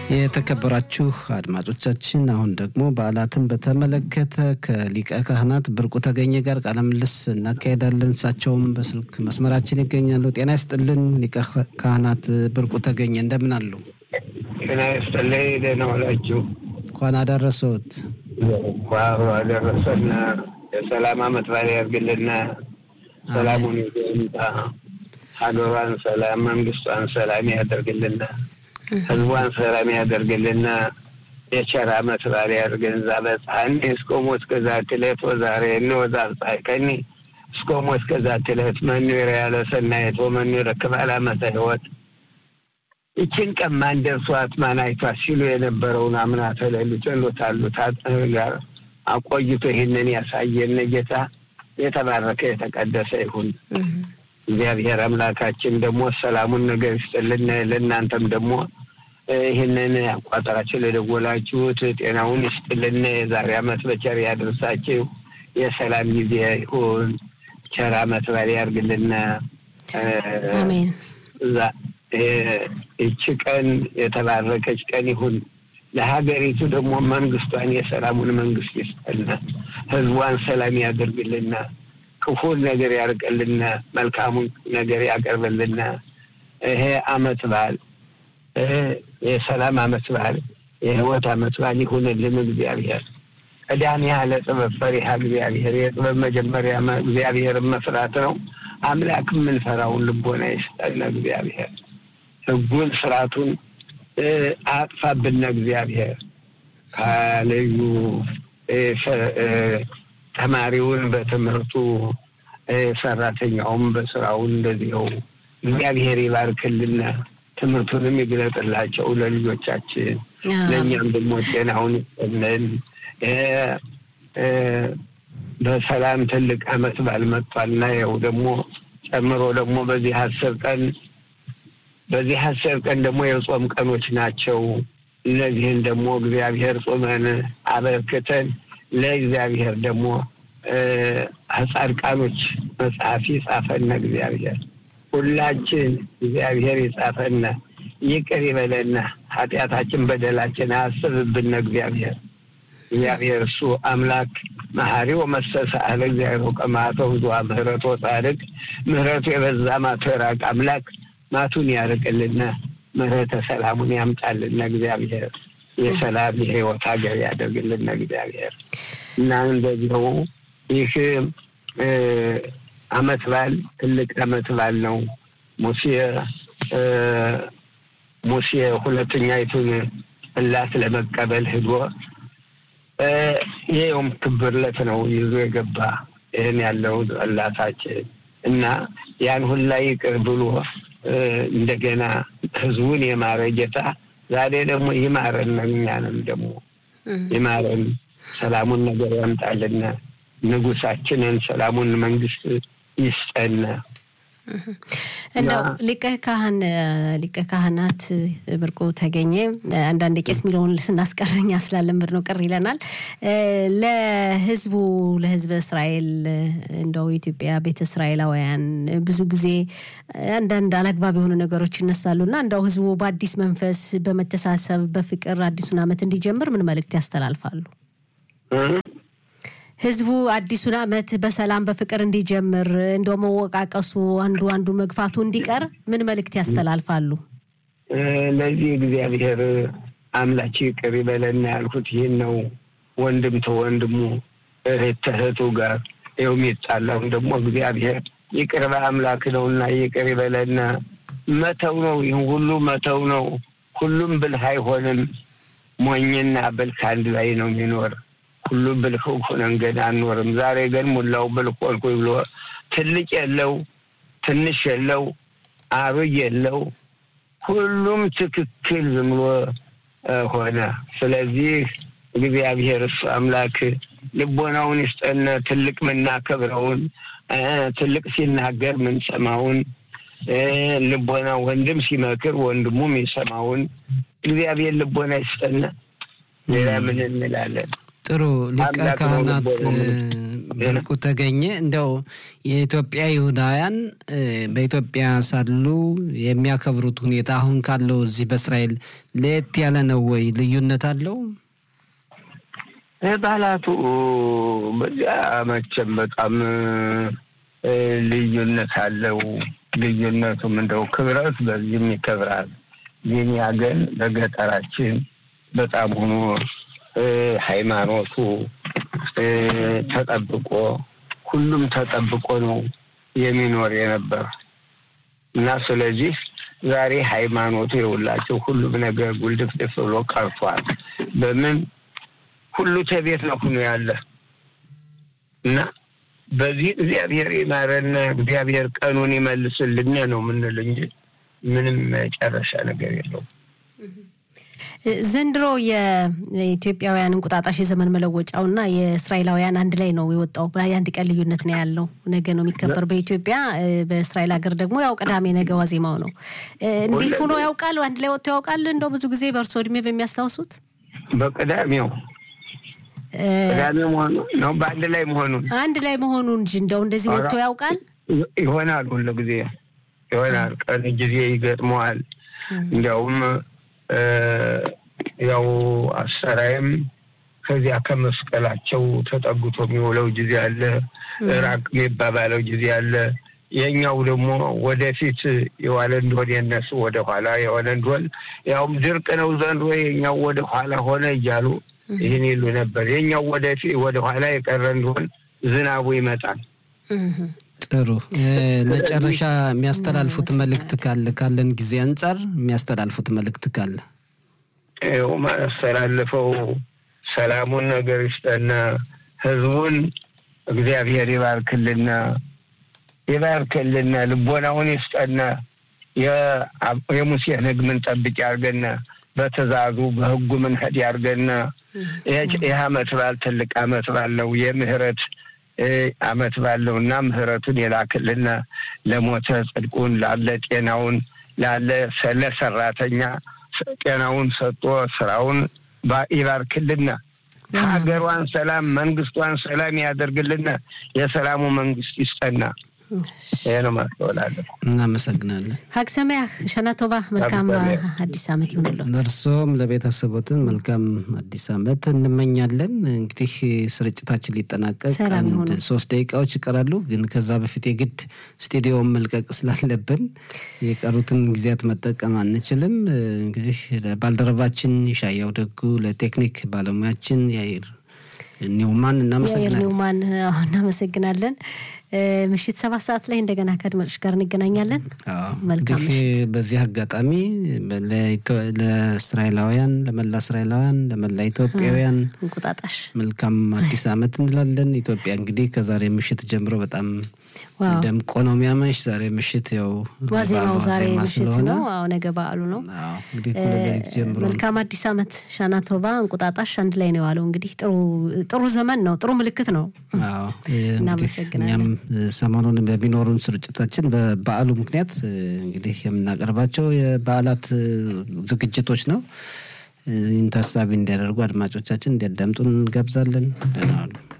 የተከበራችሁ አድማጮቻችን አሁን ደግሞ በዓላትን በተመለከተ ከሊቀ ካህናት ብርቁ ተገኘ ጋር ቃለ ምልልስ እናካሄዳለን። እሳቸውም በስልክ መስመራችን ይገኛሉ። ጤና ይስጥልን ሊቀ ካህናት ብርቁ ተገኘ እንደምን አሉ? ጤና ይስጥልኝ። ደህና ዋላችሁ? እንኳን አደረሰዎት። እንኳን አደረሰን። የሰላም ዓመት በዓል ያድርግልና ሰላሙን ይምጣ። ሀገሯን ሰላም፣ መንግስቷን ሰላም ያደርግልና ህዝቧን ሰላም ያደርግልና የቸር ዓመት በዓል ያድርገን። ዛ በፀሐኒ እስከ ሞት ከዛቲ ዕለት ወዛሬ እንወዛ ጻይቀኒ እስከ ሞት ከዛቲ ዕለት መኑ ያለ ሰናየት ወመኑ ይረክብ ዓመተ ሕይወት ይችን ቀን ማን ደርሷት ማን አይቷት ሲሉ የነበረውን አምና ተለሉት ሎታሉት ጋር አቆይቶ ይህንን ያሳየን ጌታ የተባረከ የተቀደሰ ይሁን። እግዚአብሔር አምላካችን ደግሞ ሰላሙን ነገር ይስጥልን። ለእናንተም ደግሞ ይህንን አቋጠራችሁ ለደወላችሁት ጤናውን ይስጥልን። የዛሬ ዓመት በቸር ያደርሳችሁ። የሰላም ጊዜ ይሁን። ቸር ዓመት በዓል ያድርግልን። አሜን። ይቺ ቀን የተባረከች ቀን ይሁን። ለሀገሪቱ ደግሞ መንግስቷን የሰላሙን መንግስት ይስጠልና፣ ህዝቧን ሰላም ያደርግልና፣ ክፉን ነገር ያርቅልና፣ መልካሙን ነገር ያቀርብልና። ይሄ አመት በዓል የሰላም አመት በዓል የህይወት አመት በዓል ይሁንልን። እግዚአብሔር ቀዳሚ ያለ ጥበብ ፈሪሃ እግዚአብሔር የጥበብ መጀመሪያ እግዚአብሔርን መፍራት ነው። አምላክ የምንፈራውን ልቦና ይስጠን እግዚአብሔር ህጉን ስርዓቱን አጥፋብን እግዚአብሔር ከልዩ ተማሪውን በትምህርቱ ሰራተኛውም በስራውን እንደዚው እግዚአብሔር ይባርክልን። ትምህርቱንም ይግለጥላቸው ለልጆቻችን፣ ለእኛም ደግሞ ጤናውን ይስጥልን። በሰላም ትልቅ አመት በዓል መጥቷልና ያው ደግሞ ጨምሮ ደግሞ በዚህ አስር ቀን በዚህ አስር ቀን ደግሞ የጾም ቀኖች ናቸው። እነዚህን ደግሞ እግዚአብሔር ጾመን አበርክተን ለእግዚአብሔር ደግሞ ጻድቃኖች መጽሐፍ ይጻፈነ እግዚአብሔር ሁላችን እግዚአብሔር ይጻፈነ ይቅር ይበለና ኃጢአታችን በደላችን አያስብብን እግዚአብሔር እግዚአብሔር እሱ አምላክ መሐሪ ወመሰሰ አለ እግዚአብሔር ቀማተው ብዙ ምህረቶ ጻድቅ ምህረቱ የበዛ ማቶ የራቅ አምላክ ማቱን ያርቅልና ምህረተ ሰላሙን ያምጣልና እግዚአብሔር የሰላም የህይወት ሀገር ያደርግልና እግዚአብሔር እና እንደዚሁ ይህ አመት በዓል ትልቅ አመት በዓል ነው። ሙሴ ሙሴ ሁለተኛይቱን እላት ለመቀበል ሂዶ ይኸውም ክብርለት ነው ይዞ የገባ ይህን ያለው እላታችን እና ያን ሁላ ይቅር ብሎ እንደገና ህዝቡን የማረ ጌታ ዛሬ ደግሞ ይማረን፣ እኛንም ደግሞ ይማረን፣ ሰላሙን ነገር ያምጣልና ንጉሳችንን ሰላሙን መንግስት ይስጠን። እንደው ሊቀ ካህን ሊቀ ካህናት ብርቁ ተገኘ አንዳንድ ቄስ የሚለውን ስናስቀረኛ ስላለምድ ነው ቅር ይለናል። ለህዝቡ ለህዝበ እስራኤል እንደው ኢትዮጵያ ቤተ እስራኤላውያን ብዙ ጊዜ አንዳንድ አላግባብ የሆኑ ነገሮች ይነሳሉ እና እንደው ህዝቡ በአዲስ መንፈስ በመተሳሰብ በፍቅር አዲሱን ዓመት እንዲጀምር ምን መልእክት ያስተላልፋሉ? ህዝቡ አዲሱን ዓመት በሰላም በፍቅር እንዲጀምር እንደው መወቃቀሱ አንዱ አንዱ መግፋቱ እንዲቀር ምን መልእክት ያስተላልፋሉ? ለዚህ እግዚአብሔር አምላች ይቅር ይበለና ያልኩት ይህን ነው። ወንድም ተወንድሙ እህት ተእህቱ ጋር ይኸው የሚጣላውን ደግሞ እግዚአብሔር ይቅር በአምላክ ነውና ይቅር ይበለና መተው ነው። ይህን ሁሉ መተው ነው። ሁሉም ብልህ አይሆንም። ሞኝና ብልህ አንድ ላይ ነው የሚኖር ሁሉ ብልህ ሆነን ገና አንኖርም። ዛሬ ግን ሙላው ብልህ ሆንኩኝ ብሎ ትልቅ የለው ትንሽ የለው አብይ የለው ሁሉም ትክክል ዝም ብሎ ሆነ። ስለዚህ እግዚአብሔር እሱ አምላክ ልቦናውን ይስጠን። ትልቅ ምናከብረውን ትልቅ ሲናገር ምንሰማውን ልቦና ወንድም ሲመክር ወንድሙ የሚሰማውን እግዚአብሔር ልቦና ይስጠን። ሌላ ምን እንላለን? ጥሩ ሊቀ አምላክ ነው ካህናት ልቦ ነው ብርቁ ተገኘ እንደው የኢትዮጵያ ይሁዳውያን እ፣ በኢትዮጵያ ሳሉ የሚያከብሩት ሁኔታ አሁን ካለው እዚህ በእስራኤል ለየት ያለ ነው ወይ? ልዩነት አለው? ባህላቱ በዚያ መቼም በጣም እ፣ ልዩነት አለው። ልዩነቱም እንደው ክብረት በዚህም ይከብራል። የኛ ግን በገጠራችን በጣም ሆኖ እ፣ ሃይማኖቱ እ፣ ተጠብቆ ሁሉም ተጠብቆ ነው የሚኖር የነበር እና ስለዚህ ዛሬ ሃይማኖቱ የሁላቸው ሁሉም ነገር ጉልድፍድፍ ብሎ ቀርቷል። በምን ሁሉ ተቤት ነው ሁኖ ያለ እና በዚህ እግዚአብሔር ይማረን፣ እግዚአብሔር ቀኑን ይመልስልን ነው የምንል እንጂ ምንም መጨረሻ ነገር የለውም። ዘንድሮ የኢትዮጵያውያን እንቁጣጣሽ የዘመን መለወጫውና የእስራኤላውያን አንድ ላይ ነው የወጣው። የአንድ ቀን ልዩነት ነው ያለው። ነገ ነው የሚከበር በኢትዮጵያ እ፣ በእስራኤል ሀገር ደግሞ ያው ቅዳሜ ነገ ዋዜማው ነው። እ፣ እንዲህ ሆኖ ያውቃል? አንድ ላይ ወጥቶ ያውቃል? እንደው ብዙ ጊዜ በእርሶ እድሜ በሚያስታውሱት በቅዳሜው እ፣ ቅዳሜ መሆኑ ነው በአንድ ላይ መሆኑን አንድ ላይ መሆኑ እንጂ እንደው እንደዚህ ወጥቶ ያውቃል? ይሆናል ሁሉ ጊዜ ይሆናል። ቀን ጊዜ ይገጥመዋል። እንዲያውም እ፣ ያው አሰራይም ከዚያ ከመስቀላቸው ተጠግቶ የሚውለው ጊዜ አለ፣ ራቅ የሚባባለው ጊዜ አለ። የኛው ደግሞ ወደፊት የዋለ እንደሆን የነሱ ወደ ኋላ የሆነ እንደሆን ያውም ድርቅ ነው ዘንድሮ የኛው ወደ ኋላ ሆነ እያሉ ይህን ይሉ ነበር። የኛው ወደፊት ወደ ኋላ የቀረ እንደሆን ዝናቡ ይመጣል። እህ። ጥሩ እ፣ መጨረሻ የሚያስተላልፉት መልእክት ካለ ካለን ጊዜ አንጻር የሚያስተላልፉት መልእክት ካለ ይኸው ማስተላልፈው ሰላሙን ነገር ይስጠና፣ ህዝቡን እግዚአብሔር ይባርክልና ይባርክልና፣ ልቦናውን ይስጠና፣ የ- የሙሴን ህግ ምን ጠብቅ ያርገና፣ በትእዛዙ በህጉ ምን ሄድ ያርገና። ይህ አመት በዓል ትልቅ አመት በዓል ነው። የምህረት እ፣ አመት በዓል ነው እና ምህረቱን የላክልና ለሞተ ጽድቁን ላለ ጤናውን ላለ ለሰራተኛ ጤናውን ሰጥቶ ስራውን ባ- ይባርክልና ሀገሯን ሰላም መንግስቷን ሰላም ያደርግልና የሰላሙ መንግስት ይስጠና። ይሄ ነው ማስተወላለሁ። እናመሰግናለን። ሀግ ሰማያህ ሸናቶባ መልካም ሀግ ሰማያህ። አዲስ ዓመት ይሁንልዎት። ለእርሶም ለቤተሰቦትን መልካም አዲስ ዓመት እንመኛለን። እንግዲህ ስርጭታችን ሊጠናቀቅ ሰላም አንድ ይሁኑ። ሶስት ደቂቃዎች ይቀራሉ። ግን ከዛ በፊት የግድ ስቱዲዮን መልቀቅ ስላለብን የቀሩትን ጊዜያት መጠቀም አንችልም። እንግዲህ ለባልደረባችን ይሻያው ደጉ፣ ለቴክኒክ ባለሙያችን ያይር ኒውማን የአየር እናመሰግናለን። ኒውማን አዎ፣ እናመሰግናለን። እ፣ ምሽት ሰባት ሰዓት ላይ እንደገና ከአድማጮች ጋር እንገናኛለን። አዎ፣ መልካም እንግዲህ በዚህ አጋጣሚ ለኢትዮ- ለእስራኤላውያን ለመላ እስራኤላውያን ለመላ ኢትዮጵያውያን እንቁጣጣሽ መልካም አዲስ ዓመት እንላለን። ኢትዮጵያ እንግዲህ ከዛሬ ምሽት ጀምሮ በጣም ዋው ደምቆ ነው የሚያመሽ። ዛሬ ምሽት ያው ዋዜማው በዓሉ ዛሬ ዋዜማ ምሽት ስለሆነ ነው። አዎ ነገ በዓሉ ነው። አዎ፣ እንግዲህ እኩለ ሌሊት ጀምሮ ነው። መልካም አዲስ ዓመት ሻናቶባ እንቁጣጣሽ አንድ ላይ ነው የዋለው። እንግዲህ ጥሩ ጥሩ ዘመን ነው፣ ጥሩ ምልክት ነው። አዎ፣ እንግዲህ እናመሰግናለን። እኛም ሰሞኑን በሚኖሩን ስርጭታችን በበዓሉ ምክንያት እ፣ እንግዲህ የምናቀርባቸው የበዓላት እ፣ ዝግጅቶች ነው። እ፣ ይህን ታሳቢ እንዲያደርጉ አድማጮቻችን እንዲያዳምጡን እንጋብዛለን። ደህና ዋሉ።